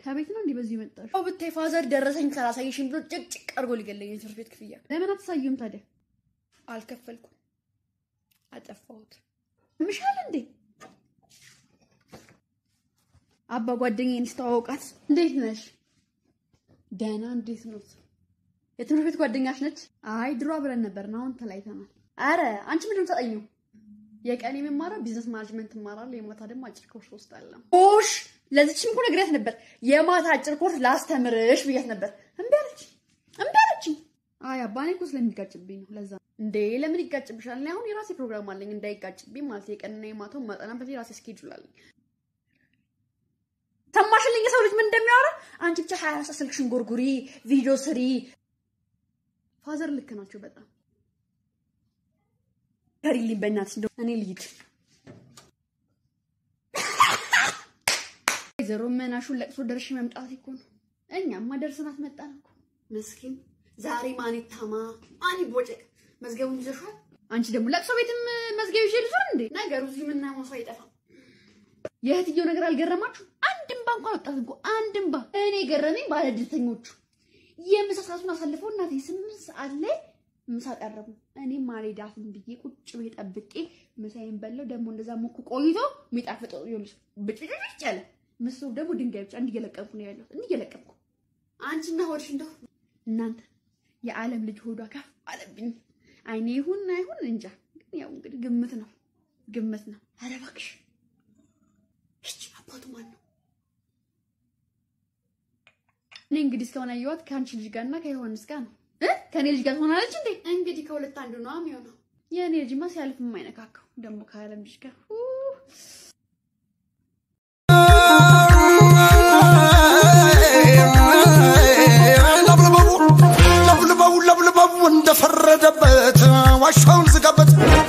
ከቤት ነው እንዲህ በዚህ መጣሽ? ያው ብታይ ፋዘር ደረሰኝ ካላሳየሽኝ ብሎ ጭቅጭቅ አድርጎ ሊገለኝ የትምህርት ቤት ክፍያ ለምን አትሳዩም ታዲያ? አልከፈልኩም። አጠፋሁት። ምሻል እንዴ? አባ ጓደኛዬን ስተዋወቃት እንዴት ነሽ? ደህና እንዴት ነው? የትምህርት ቤት ጓደኛሽ ነች? አይ ድሮ አብረን ነበርን፣ አሁን ተለያይተናል። አረ አንቺ ምንድን ነው የምታጠኚው? የቀን የምማረው ቢዝነስ ማኔጅመንት እማራለሁ፣ የማታ ደግሞ አጭር ኮርስ ወስዳለሁ። ኦሽ ለዚችም እኮ ነግሬያት ነበር፣ የማታ አጭር ኮርስ ላስተምርሽ ብያት ነበር። እምቢ አለች፣ እምቢ አለችኝ። አይ አባ እኔ እኮ ስለሚጋጭብኝ ነው። ለዛ እንዴ ለምን ይጋጭብሻል? እኔ አሁን የራሴ ፕሮግራም አለኝ እንዳይጋጭብኝ ማለት የቀንና የማታውን ማጠናበት የራሴ ስኬጁል አለኝ። ሰማሽልኝ? የሰው ልጅ ምን እንደሚያወራ አንቺ ብቻ ሀያ አራት ስልክሽን ጎርጉሪ፣ ቪዲዮ ስሪ። ፋዘር ልክ ናቸው በጣም ከሪልኝ በእናትሽ እንደው እኔ ልሂድ። ወይዘሮ መናሹን ለቅሶ ደርሼ መምጣት እኮ ነው። እኛማ ደርሰናት መጣን እኮ ምስኪን። ዛሬ ማን ይታማ ማን ይቦጨቅ? መዝገቡን ይዘሻል። አንቺ ደግሞ ለቅሶ ቤትም መዝገብ ይዤ ልዞር እንዴ? ነገሩ እዚህ ምናምን ሰው አይጠፋም። የእህትየው ነገር አልገረማችሁ? አንድ እምባ እንኳን ወጣት እኮ አንድ እምባ። እኔ ገረመኝ ባለድልተኞቹ የምሳ ሰዓቱን አሳልፈው እናቴ ስምንት ሰዓት ላይ ምሳ ቀረቡ። እኔም አልሄዳትም ብዬ ቁጭ ብዬ ጠብቄ ምሳዬን በላው። ደግሞ እንደዛ ሞኩ ቆይቶ የሚጣፍጠው ይኸውልሽ ብጭጭጭ ያለ ምስሩ ደግሞ ድንጋይ ብቻ እንዲየለቀምኩ ነው ያለው እንዲየለቀምኩ። አንቺና ሆድሽ እንደው እናንተ የዓለም ልጅ ሆዷ ከፍ አለብኝ። አይኔ ይሁን አይሁን እንጃ፣ ግን ያው እንግዲህ ግምት ነው ግምት ነው። ኧረ እባክሽ እቺ አባቱ ማን ነው? እኔ እንግዲህ እስካሁን ያየኋት ከአንቺ ልጅ ጋርና ከዮሐንስ ጋር ነው እ ከኔ ልጅ ጋር ትሆናለች እንዴ? እንግዲህ ከሁለት አንዱ ነው የሚሆነው። የእኔ ልጅማ ሲያልፍ የማይነካከው ደግሞ ከዓለም ልጅ ጋር ኡ ለብልበው ለብልበው እንደፈረደበት ዋሻውን ዝጋበት።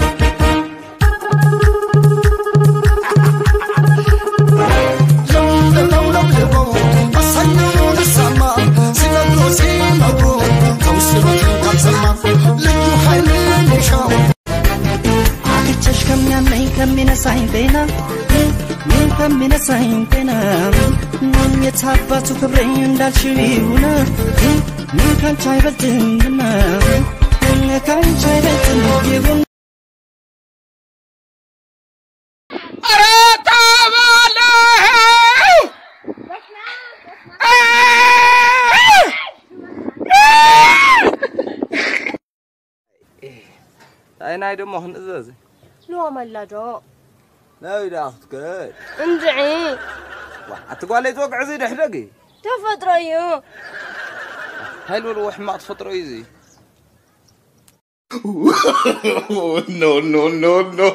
ለብልበው ለብልበው አሳኛውን ሰማ ሲነግሩ ሲነግሩ ከውስጥ ቤት ካልሰማ ልዩ ኃይልን ይሻው አግቸሽ ከሚያመኝ ከሚነሳኝ ጤና ምን ከሚነሳኝ ጤና ምን የታባቱ ክብሬ እንዳልሽው ይሁን ምን ካንቺ አይበልጥምና ምን ካንቺ አይበልጥም ይሁን ኣይ ናይ ደሞ ክንእዘዝ ሎ መላዶ ናይ ዳ ክትከድ እንድዒ እቲ ጓለይ ዝወግዕ እዚ ድሕደጊ ተፈጥሮ እዩ ሃይል በልዎ ሕማቕ ተፈጥሮ እዩ እዚ no, no, no, no.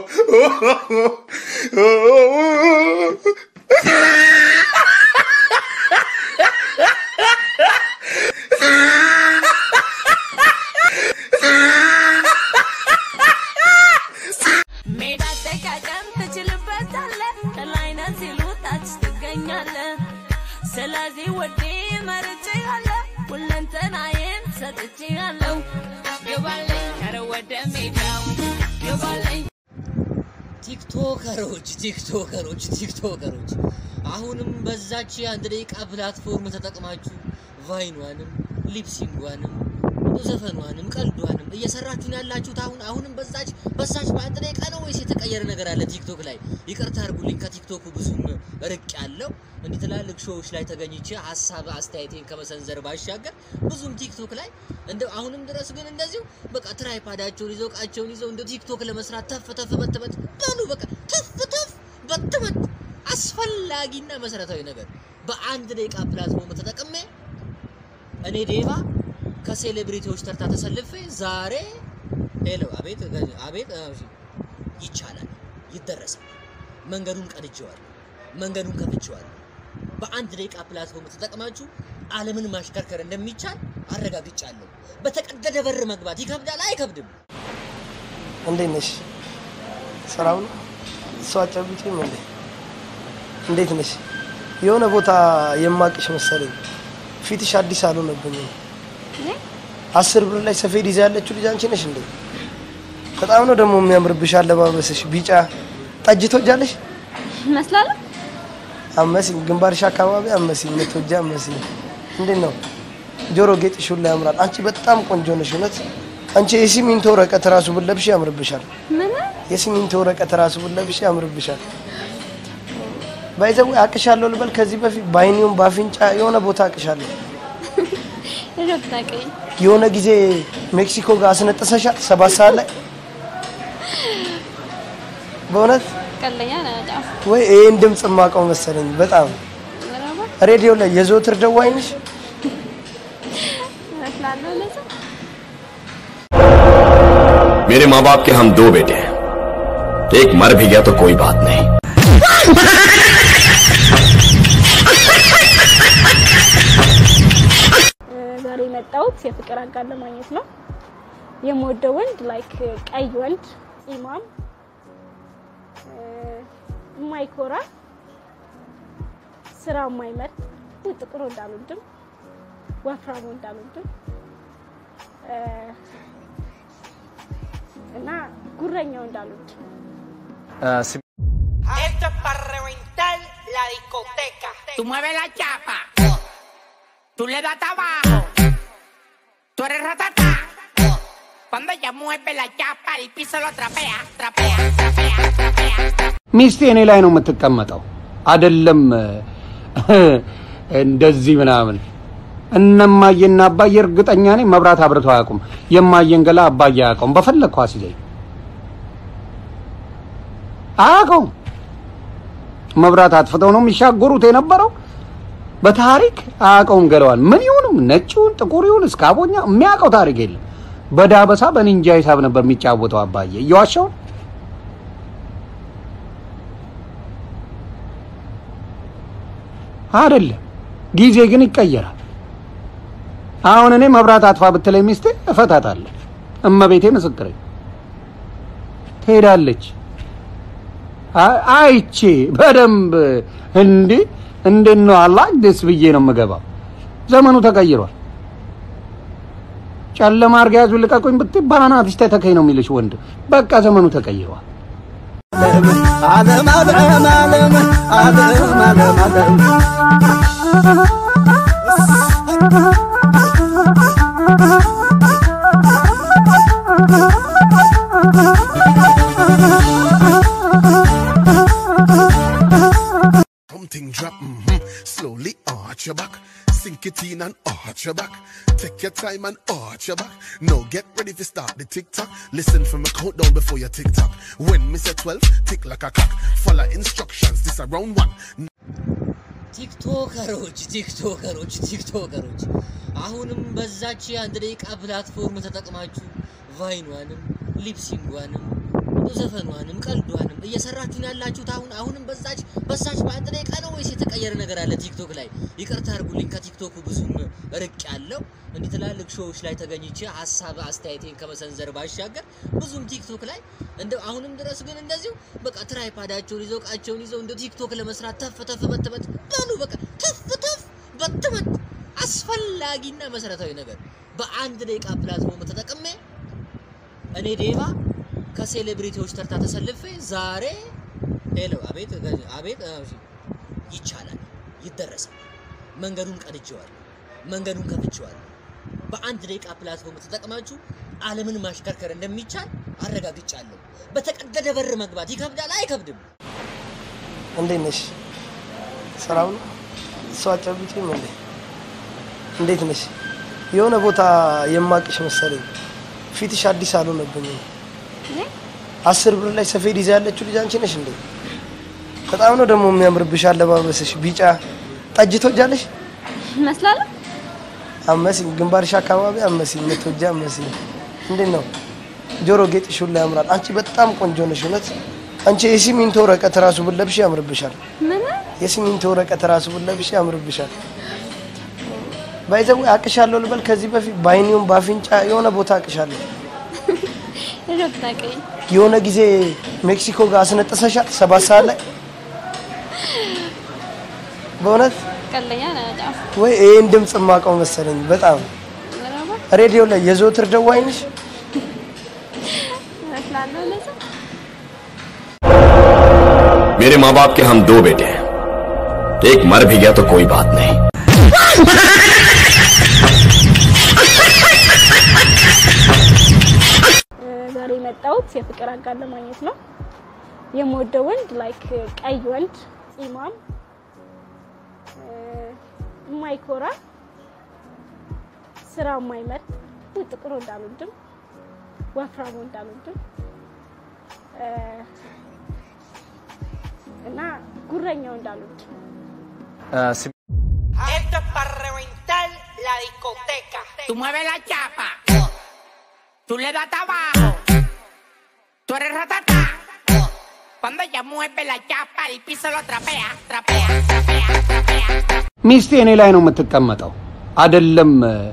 ሜዳ አጠቃቀም ትችልበታለህ፣ ከላይ ነህ ሲሉ ታች ትገኛለህ። ስለዚህ ወዴ መርጬሃለሁ፣ ሁለንተናዬን ሰጥቼሃለሁ። ግባልኝ ኧረ ወደ ሜዳው ግባልኝ ቲክቶከሮች ቲክቶከሮች ቲክቶከሮች አሁንም በዛች የአንድ ደቂቃ ፕላትፎርም ተጠቅማችሁ ቫይኗንም ሊፕሲንጓንም ዘፈኗንም ቀልዷንም እየሰራችሁ ነው ያላችሁት። አሁን አሁንም በዛች በዛች በአንድ ደቂቃ ነው ወይስ የተቀየረ ነገር አለ ቲክቶክ ላይ? ይቅርታ አድርጉልኝ፣ ከቲክቶኩ ብዙም ርቅ ያለው እንዲህ ትላልቅ ሾዎች ላይ ተገኝቼ ሀሳብ አስተያየቴን ከመሰንዘር ባሻገር ብዙም ቲክቶክ ላይ እንደ አሁንም ድረስ ግን እንደዚሁ በቃ ትራይፓዳቸውን ይዘው እቃቸውን ይዘው እንደ ቲክቶክ ለመስራት ተፍ ተፍ በትበት በሉ በቃ ተፍ ተፍ በትበት አስፈላጊና መሰረታዊ ነገር በአንድ ደቂቃ ፕላትፎርም ተጠቅሜ እኔ ዴባ ከሴሌብሪቲዎች ተርታ ተሰልፌ ዛሬ ሄሎ አቤት አቤት እሺ፣ ይቻላል ይደረሳል መንገዱን ቀድጄዋለሁ መንገዱን ከፍቼዋለሁ በአንድ ደቂቃ ፕላትፎርም ተጠቅማችሁ ዓለምን ማሽከርከር እንደሚቻል አረጋግጫለሁ በተቀደደ በር መግባት ይከብዳል አይከብድም እንዴት ነሽ? ስራው ነው? እሷ አጨብጭም እንዴ? እንዴት ነሽ? የሆነ ቦታ የማቅሽ መሰለኝ። ፊትሽ አዲስ አልሆነብኝም። አስር ብር ላይ ሰፌድ ይዛ ያለችው ልጅ አንቺ ነሽ እንዴ? በጣም ነው ደግሞ የሚያምርብሽ አለባበስሽ። ቢጫ ጠጅ ትወጃለሽ? ይመስላል። አመሲኝ ግንባርሽ አካባቢ አመሲኝ ምትወጂ አመሲኝ እንዴት ነው ጆሮ ጌጥሽ ሁላ ያምራል አንቺ በጣም ቆንጆ ነሽ እውነት አንቺ የሲሚንቶ ወረቀት ራሱ ብለብሽ ያምርብሻል ምን የሲሚንቶ ወረቀት ራሱ ብለብሽ ያምርብሻል ባይዘው አቅሻለሁ ልበል ከዚህ በፊት በአይኒውም በአፍንጫ የሆነ ቦታ አቅሻለሁ ረብታቀኝ የሆነ ጊዜ ሜክሲኮ ጋር አስነጥሰሻል ሰባት ሰዓት ላይ በእውነት ቀለኛ ነው በጣም ወይ ይህን ድምፅ የማውቀው መሰለኝ በጣም ሬዲዮ ላይ የዘወትር ደዋይ ነሽ እመስላለሁ ለዛ मेरे माँ बाप के हम दो बेटे हैं एक मर भी गया तो कोई बात नहीं ዛሬ የመጣሁት የፍቅር አጋር ለማግኘት ነው። የምወደው ወንድ ላይክ ቀይ ወንድ ኢማም የማይኮራ ስራ የማይመር ጥቁር ወንድ አልወድም፣ ወፍራም ወንድ አልወድም እና ጉረኛ ወንድ አልወድም። Esto es para reventar la discoteca. Tú mueves la chapa. Tú le das abajo. Tú eres ratata. Cuando ella mueve la chapa, el piso lo trapea, trapea, trapea, trapea. ሚስቴ እኔ ላይ ነው የምትቀመጠው፣ አይደለም እንደዚህ ምናምን። እነማየና አባዬ እርግጠኛ ነኝ መብራት አብርተው አያውቁም። የማየን ገላ አባዬ አያውቀውም። በፈለግኩ አስይዘኝ አያውቀውም። መብራት አጥፍተው ነው የሚሻገሩት የነበረው። በታሪክ አያውቀውም ገለዋል። ምን ይሁንም ነጭ ይሁን ጥቁር ይሁን እስካቦኛ የሚያውቀው ታሪክ የለም። በዳበሳ በኒንጃ ሂሳብ ነበር የሚጫወተው አባዬ። እየዋሸው አይደለም። ጊዜ ግን ይቀየራል። አሁን እኔ መብራት አጥፋ ብትለኝ ሚስቴ እፈታታለሁ። እመቤቴ ምስክሬ ትሄዳለች። አይ- አይቼ በደንብ እንዴ እንዴት ነው አላህ ደስ ብዬ ነው የምገባው። ዘመኑ ተቀይሯል። ጨለማ አድርጋ ያዙ ልቀቁኝ ብትይ በአናትሽ ተተከኝ ነው የሚልሽ ወንድ። በቃ ዘመኑ ተቀይሯል። ዓለም ዓለም ዓለም ዓለም ዓለም ዓለም Something drop, mhm. slowly arch your back. Sink it in and arch your back. Take your time and arch your back. Now get ready to start the tick tock. Listen from a countdown before your tick tock. When me say 12, tick like a clock. Follow instructions, this around one. ቲክቶከሮች ቲክቶከሮች ቲክቶከሮች አሁንም በዛች የአንድ ደቂቃ ፕላትፎርም ተጠቅማችሁ ቫይኗንም ሊፕሲንጓንም ዘፈኗንም ቀልዷንም እየሰራችሁ ነው ያላችሁት። አሁን አሁንም በዛች በዛች በአንድ ደቂቃ ነው ወይስ የተቀየረ ነገር አለ ቲክቶክ ላይ? ይቅርታ አድርጉልኝ፣ ከቲክቶኩ ብዙም ርቅ ያለው እንዲህ ትላልቅ ሾዎች ላይ ተገኝቼ ሀሳብ አስተያየቴን ከመሰንዘር ባሻገር ብዙም ቲክቶክ ላይ እንደ አሁንም ድረስ ግን እንደዚሁ በቃ ትራይፓዳቸውን ይዘው እቃቸውን ይዘው እንደ ቲክቶክ ለመስራት ተፍ ተፍ በትበት በሉ በቃ ተፍ ተፍ በትበት አስፈላጊና መሰረታዊ ነገር በአንድ ደቂቃ ፕላትፎርም ተጠቅሜ እኔ ዴባ ከሴሌብሪቲዎች ተርታ ተሰልፌ ዛሬ ሄሎ አቤት አቤት እሺ፣ ይቻላል ይደረሳል መንገዱን ቀድቼዋለሁ መንገዱን ከፍቼዋለሁ በአንድ ደቂቃ ፕላትፎርም ተጠቅማችሁ ዓለምን ማሽከርከር እንደሚቻል አረጋግጫለሁ በተቀደደ በር መግባት ይከብዳል አይከብድም እንዴት ነሽ? ሰላም ነው? እሷ አጨብጭም እንዴ? እንዴት ነሽ? የሆነ ቦታ የማቅሽ መሰለኝ። ፊትሽ አዲስ አልሆነብኝም። አስር ብር ላይ ሰፌድ ይዛ ያለችው ልጅ አንቺ ነሽ እንዴ? በጣም ነው ደግሞ የሚያምርብሽ አለባበስሽ። ቢጫ ጠጅ ትወጃለሽ? እመስላለሁ አመሲኝ ግንባርሽ አካባቢ አመሲኝ ምትወጂ አመሲኝ። እንዴት ነው ጆሮ ጌጥሽ ሁላ ያምራል። አንቺ በጣም ቆንጆ ነሽ እውነት። አንቺ የሲሚንቶ ወረቀት ራሱ ብለብሽ ያምርብሻል። ምን የሲሚንቶ ወረቀት ራሱ ብለብሽ ያምርብሻል። ባይዘው አቅሻለሁ ልበል ከዚህ በፊት በአይኒውም በአፍንጫ የሆነ ቦታ አቅሻለሁ። ረብታቀኝ የሆነ ጊዜ ሜክሲኮ ጋር አስነጥሰሻል ሰባት ሰዓት ላይ በእውነት ቀለኛ ነው በጣም ወይ ይህን ድምፅ የማውቀው መሰለኝ በጣም ሬዲዮ ላይ የዘወትር ደዋይ ነሽ። እመስላለሁ ለዛ मेरे माँ बाप के हम दो बेटे हैं एक मर भी गया तो कोई बात नहीं ዛሬ የመጣሁት የፍቅር አጋር ለማግኘት ነው። የምወደው ወንድ ላይክ ቀይ ወንድ ፂማም፣ የማይኮራ ስራ የማይመርጥ ጥቁር ወንድ አልወድም፣ ወፍራም ወንድ አልወድም እና ጉረኛ ወንድ አልወድም። Esto es para reventar la discoteca. Tú mueves la chapa. Tú le das hasta abajo. Tú eres ratata. Cuando ella mueve la chapa, el piso lo trapea, trapea, trapea, trapea. ሚስቴ እኔ ላይ ነው የምትቀመጠው፣ አይደለም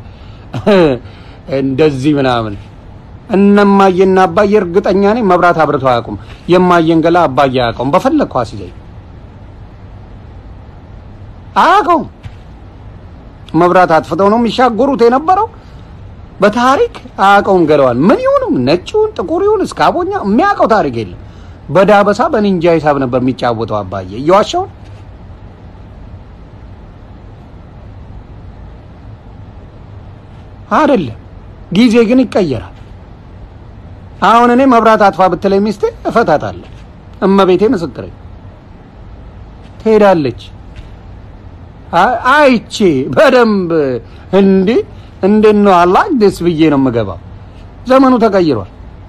እንደዚህ ምናምን። እነማየና አባዬ እርግጠኛ ነኝ መብራት አብርተው አያውቁም። የማየን ገላ አባዬ አያውቀውም። በፈለግኩ አስይዘኝ አያውቀውም። መብራት አጥፍተው ነው የሚሻገሩት የነበረው። በታሪክ አያውቀውም ገለዋል። ምን ይሁንም ነጭ ይሁን ጥቁር ይሁን እስካቦኛ የሚያውቀው ታሪክ የለም። በዳበሳ በኒንጃ ሂሳብ ነበር የሚጫወተው አባዬ። እየዋሸው አይደለም። ጊዜ ግን ይቀየራል። አሁን እኔ መብራት አጥፋ ብትለኝ ሚስቴ እፈታታለሁ። እመቤቴ ምስክሬ ትሄዳለች። አይ- አይቼ በደንብ እንዴ እንዴት ነው አላህ ደስ ብዬ ነው የምገባው። ዘመኑ ተቀይሯል።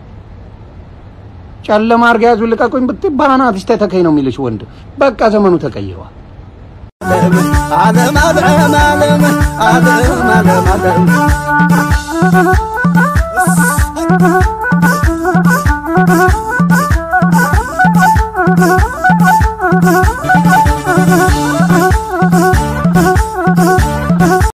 ጨለማ አድርጋ ያዙ ልቀቁኝ ብትይ በአናትሽ ተተከኝ ነው የሚልሽ ወንድ። በቃ ዘመኑ ተቀይሯል። ዓለም ዓለም ዓለም ዓለም ዓለም ዓለም